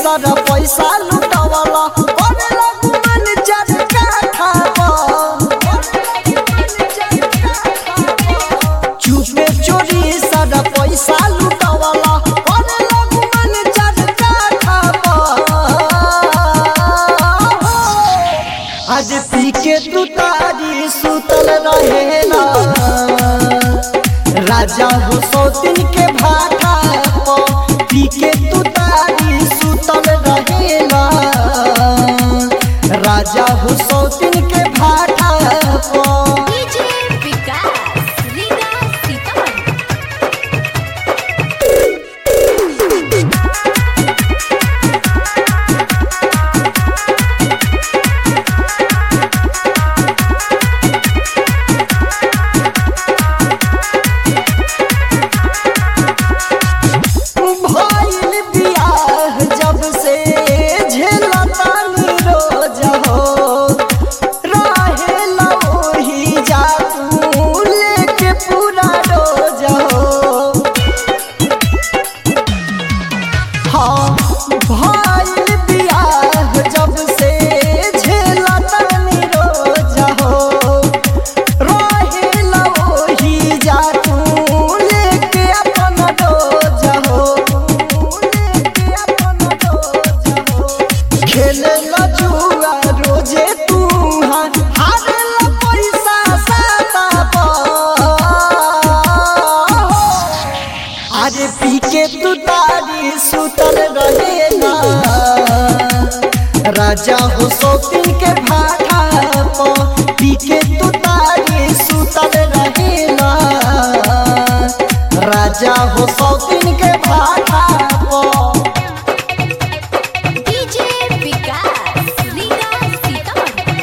सारा पैसा लुटावला करे लगू मन जर काठा चुपे चोरी सारा पैसा लुटावला करे लगू मन जर काठा आज पी के तू तारी सुतल रहेला राजा हो सौतिन के भाटा प पी के तू तारी सुतल रहेला राजा हो सौतिन के भाटा प डीजे विकास रीगा सीतामढ़ी भइल बियाह जब से झेलतानी रोज हो रहेला ओही जा तू लेके पूरा रोज हो हाँ भइल बियाह जब से झेलतानी रोज हो रहेला ओही जा तू लेके अपन डोज हो लेके अपन डोज हो खेलेला जुआ रोजे तू हार हारेला पैसा साता अरे पी के तू तारी सुतल रहेला राजा हो सौतिन के भाटा प पी के तू तारी सुतल रहेला राजा हो सौतिन के भाटा प डीजे विकास रीगा सीतामढ़ी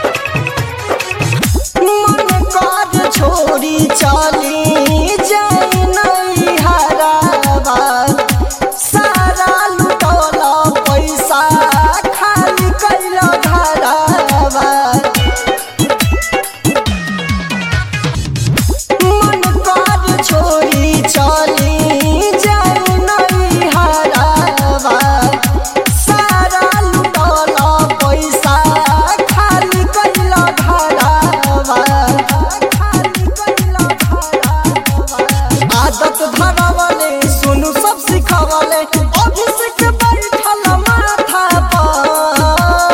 मन काज छोड़ी चली जाई नहीं हरावा सारा लुटौला पैसा खाली कैला घरावा मन काज छोड़ी चली जाई नहीं हरावा सारा लुटौला पैसा खाली कैला घरावा खाली कैला घरावा आदत धरावले सुनु सब सिखावले अभिषेक बैठल माथा पर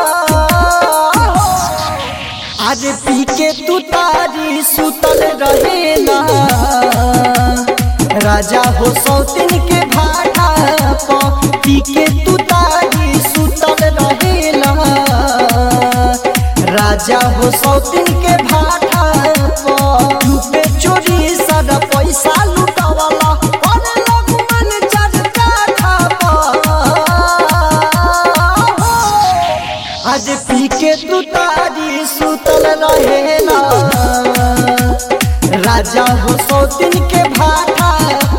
आज पी के तू तारी सुतल रहेला राजा हो सौतिन के भाटा प पी के तू तारी सुतल रहेला राजा हो सौतिन के भाटा प लुटे चोरी सारा पैसा लुटावला करे लगू मन जर काठा आज पी के तू तारी सुतल रहेला राजा हो सौतिन के भाटा